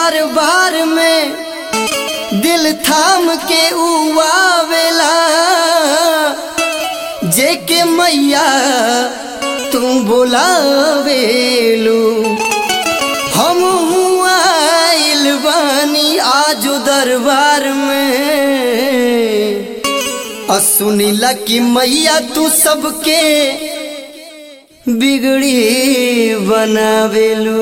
दरबार में दिल थाम के उआवेला जेके मैया तू बोलावेलू हम आइल बानी आजू दरबार में आ सुनीला कि मैया तू सबके बिगड़ी बनावेलू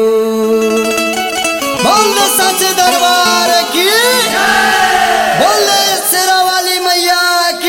बोल दो सच दरबार की बोल दे शेरा वाली मैया की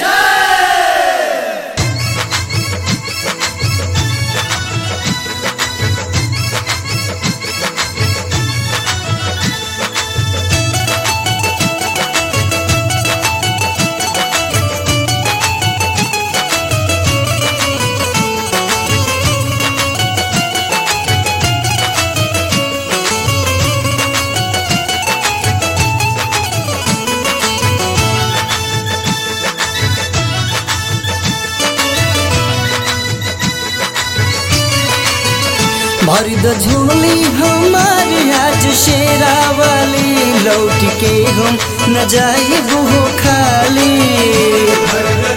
भर द झोली हमारी आज शेरा वाली लौट के हम न जाए वो खाली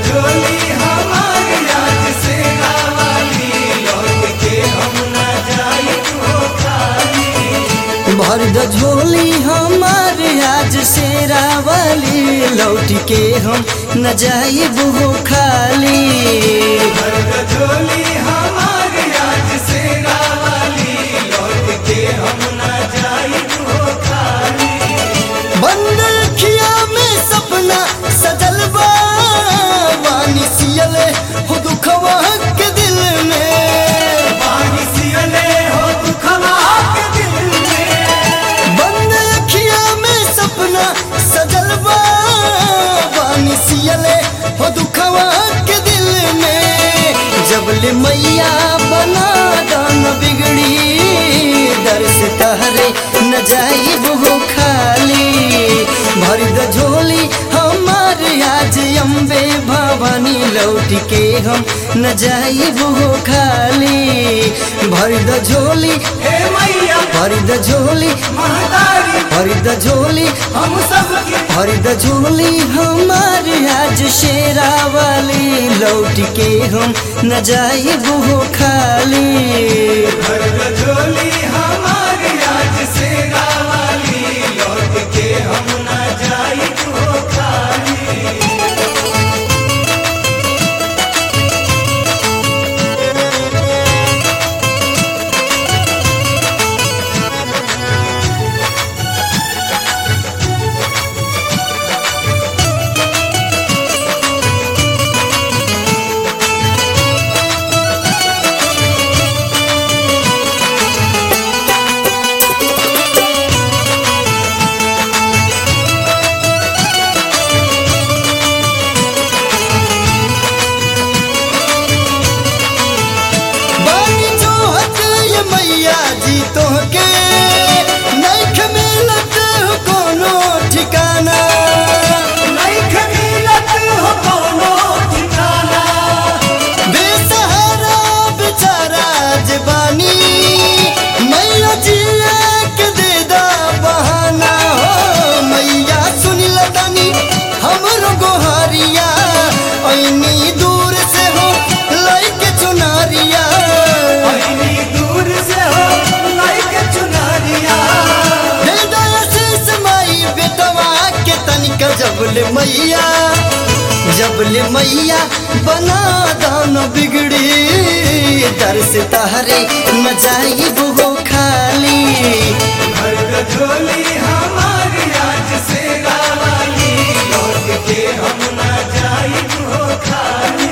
भर द झोली हमारी आज शेरा वाली लौट के हम न जाए वो खाली बंद अखिया में सपना सजल बा वानी सियले हो दुखवा के दिल में बंद अखिया में सपना सजल बा वानी सियले हो दुखवा के दिल में जबले मैया बना दान बिगड़ी दर से तहरे न जाई वो खाली भर द झोली हमार आज अम्बे भवानी लौट के हम न जाई वो खाली भर द झोली हे मैया भर द झोली महतारी भर द झोली हम सबके भर द झोली हमार आज शेरा वाली लौट के हम न जाई वो खाली घर झोली हमारी आज से वाली लौट के हम न जाई तो खाली बानी जो हक ये मैया जी तोहके नैख मिलत हो कोनो ठिकाना नहीं खमीलत हो कोनो ठिकाना बेसहारा बेचारा जबानी मैया जिया के दे दा बहाना हो मैया सुनी लदानी हमरो गोहारिया ऐनी दूर से हो लइके चुनारिया इतनी दूर से हो लाइक चुनारिया दे दा आशीष माई बेटवा के तनिक जबले मैया जबले मैया बना दान बिगड़ी दर से तहरे न जाई वो खाली घर झोली हमारी आज से वाली लौट के हम न जाई तो खाली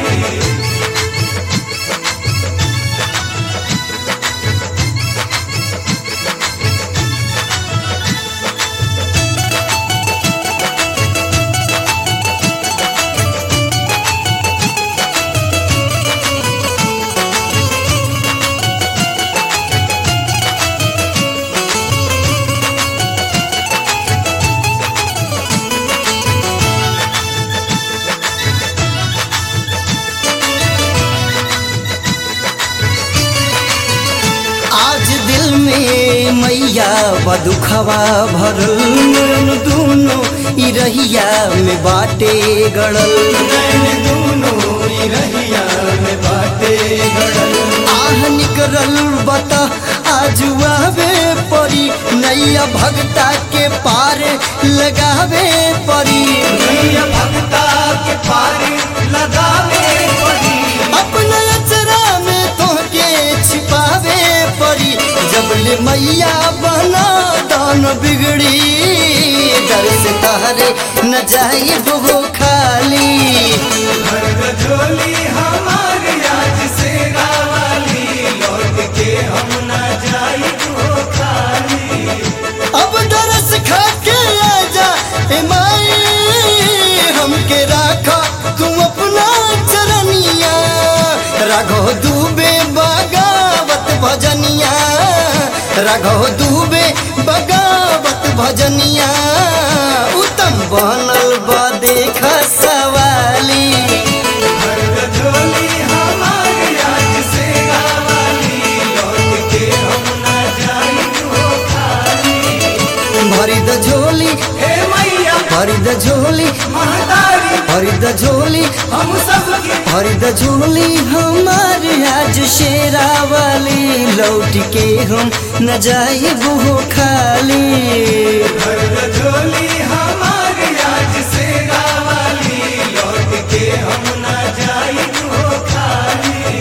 नैया बदुखवा भरल नैन दुनो ई रहिया में बाटे गड़ल नैन दूनो ई रहिया में बाटे गड़ल आह निकरल बता आजुआवे परी नैया भगता के पार लगावे परी नैया भक्ता के पारी लगावे पड़ी अपना अचरा में तोहके छिपावे परी जबले मैया बना दान बिगड़ी डर से तहरे न जाई वो खाली भर गजोली हमारी आज से गावाली लौट के हम ना जाई वो खाली अब दरस खा के आजा ए माई हमके राखा तू अपना चरनिया राघव दूबे बगावत भजनिया राघव दूबे बगावत भजनिया उत्तम बनल बा देखा सवाली भर गजोली हमारी आज से गावाली लौट के हम ना जाई वो खाली भरी द झोली हे मैया भरी द झोली महतारी भरी द झोली हम सबके भरी द झोली हमार आज शेरा वाली लौट के हम न जाए वो खाली भर गजोली हमारी आज से गावाली लौट के हम ना जाई वो खाली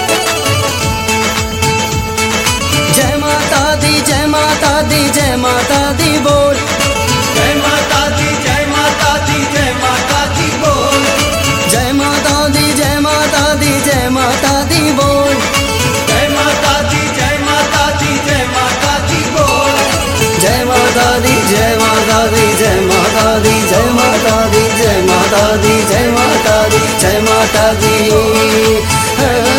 जय माता दी जय माता दी जय माता दी बोल जय माता दी जय माता दी जय माता दी बोल जय माता दी जय माता दी जय माता दी बोल जय माता दी जय माता दी जय माता दी बोल जय माता दी जय माता दी जय माता दी जय माता दी जय माता दी जय माता दी जय माता दी